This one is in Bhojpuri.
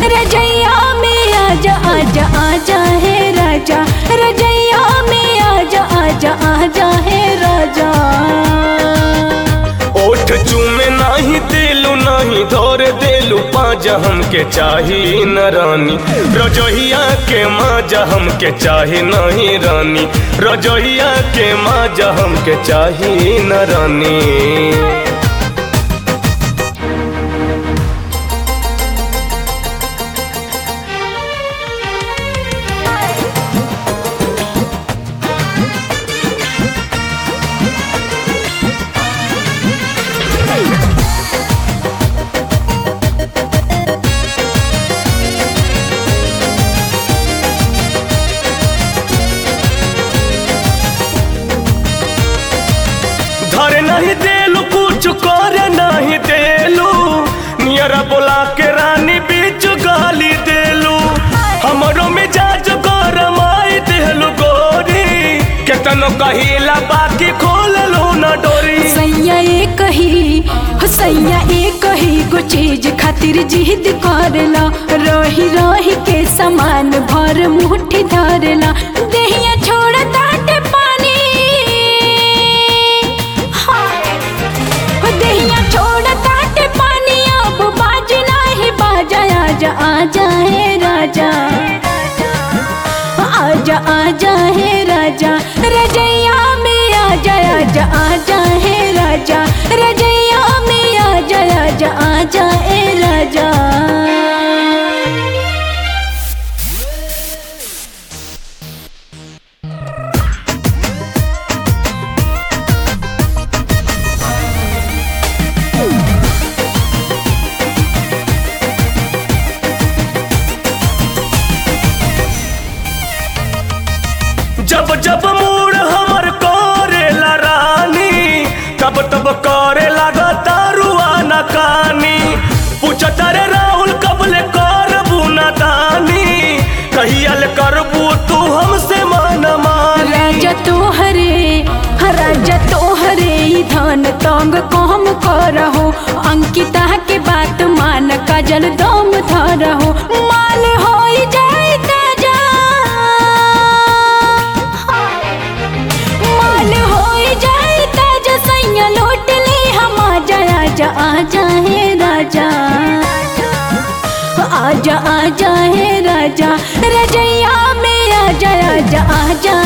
रजैया में आजा आजा आजा है राजा रजैया में आजा आजा आजा है राजा ओठ चूमे नाही देलू नाही धोर देलू पाजा हमके चाही न रानी रजोहिया के माजा हमके चाही नहीं रानी रजोहिया के माजा हमके चाही न रानी धरे नहीं देलू कुछ करे नहीं देलू नियरा बोला के रानी बीच गाली देलू हमरो मिजाज गरम आई देलू गोरी केतनो कहिला बाकी खोल लो न डोरी सैया ए कही हो सैया ए कही गो चीज खातिर जिद करला रही रही के समान भर मुट्ठी धरला देहिया छोड़ ताटे पानी हाँ। हो देहिया छोड़ ताटे पानी अब बाज नाही बाजा आजा आजा है राजा आजा आजा है राजा रजैया में आजा आजा आजा है राजा रजैया में आजा आजा आजा ए राजा जब जब मूड हमर करेला रानी तब तब करे लगा दारुआ न कानी पूछत रे राहुल कबले करबू न दानी कहियल करबू तू हमसे मन मानी राजा तोहरे हाँ, राजा तोहरे ही धन तंग कम करहो अंकिता के बात मान काजल दम धरहो माल हो जाए ताजा माल हो जाए ताजा सैया लौट ले हम आजा आजा आजा है राजा आजा आजा है राजा रजैया में आजा आजा आजा